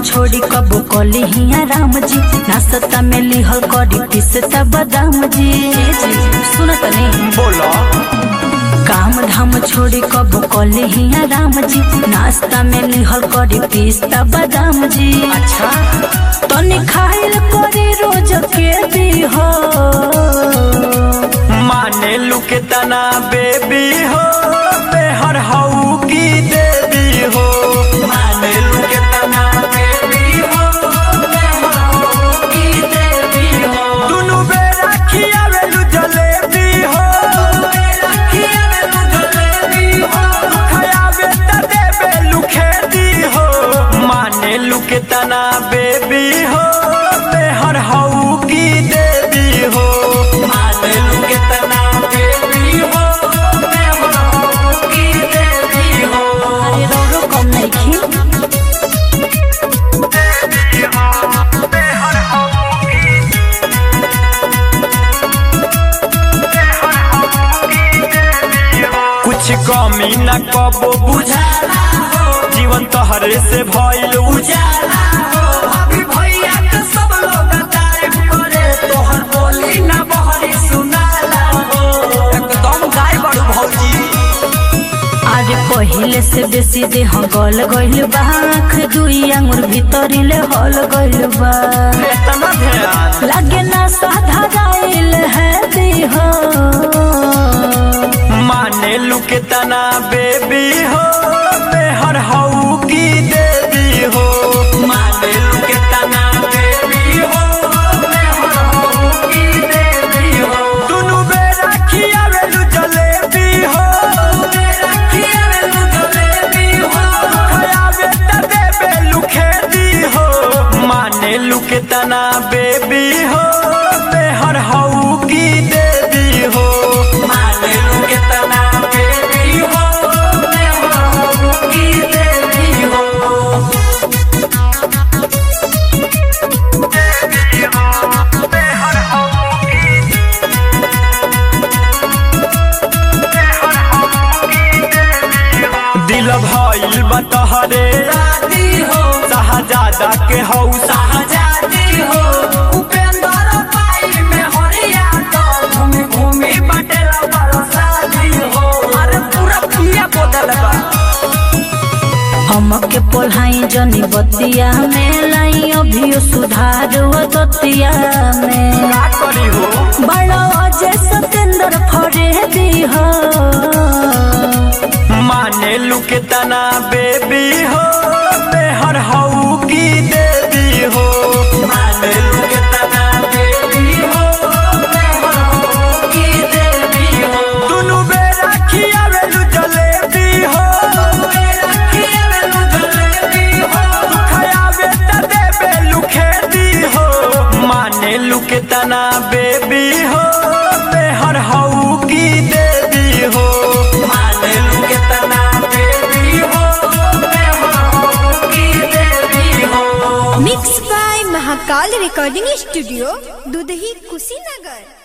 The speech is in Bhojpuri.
छोड़ी कबो कली हिया राम जी नाश्ता में लिहल करी पिसता बादाम जी सुनत नहीं बोलो काम धाम छोड़ी कबो कली हिया राम जी नाश्ता में लिहल करी पिस्ता बादाम जी अच्छा तनी खाइल करी रोज के दी हो माने लू के तना बेबी हो बेहर हऊ की देवी हो माने लू के तना बेबी हो बेहर हऊ की देवी हो दुनु बेरा खियावेलु जलेबी हो बेरा खियावेलु जलेबी हो खयावे त देवेलु खेती हो माने लू के तना बेबी हो बेहर हऊ की देवी हो माने लू के तना बेबी हो बेहर हऊ की देवी हो अरे रोरो कम नहीं खी कुछ कमी न कबो बुझाला हो जीवन तोहरे से भइल उजाला हो अभी भैया के सब लोग तारीफ करे तोहर बोली न बहरी सुनाला हो एकदम गाय बड़ू भौजी आज पहिले से बेसी देह गल गइल बा आँख दुई आंगुर भीतरिले हल गइल बा इतना ध्यान लागे ना साधा गाइल है देह माने लू के तना बेबी हो बेहर हऊ की देवी हो माने लू के तना बेबी हो बेहर हऊ की देवी हो दुनु बेरा खियावेलु जलेबी हो बेरा खियावेलु जलेबी हो खयावे त देवेलु खेती हो माने लू के तना बेबी हो बेहर हऊ की देवी हो माने लू के तना बेबी हो बेहर हऊ की देवी हो देवी हो बेहर हऊ की बेहर हऊ की देवी हो दिल भइल बा तोहरे राती हो शाहजादा के हौ शाहजादी हो उपेंद्र पाई में हरिया तो घूमी घूमी बटेला बरसाती हो अरे पूरा पिया बदल बा हमके पोल्हाई जनी बतिया में लाई अभियो सुधार वो दतिया में का करी हो बड़ा अजय सतेंद्र फरे दी हो माने लू के तना बेबी हो बेहर हऊ की देवी हो माने लू के तना बेबी हो बेहर हऊ की देवी हो दुनु बेरा खियावेलु जलेबी हो बेरा खियावेलु जलेबी हो खयावे त देवेलु खेती हो माने लू के तना बेबी हो बेहर हऊ की देवी हो माने लू के तना बेबी हो बेहर हऊ की देवी हो mix by Mahakal recording studio Dudhahi Kushinagar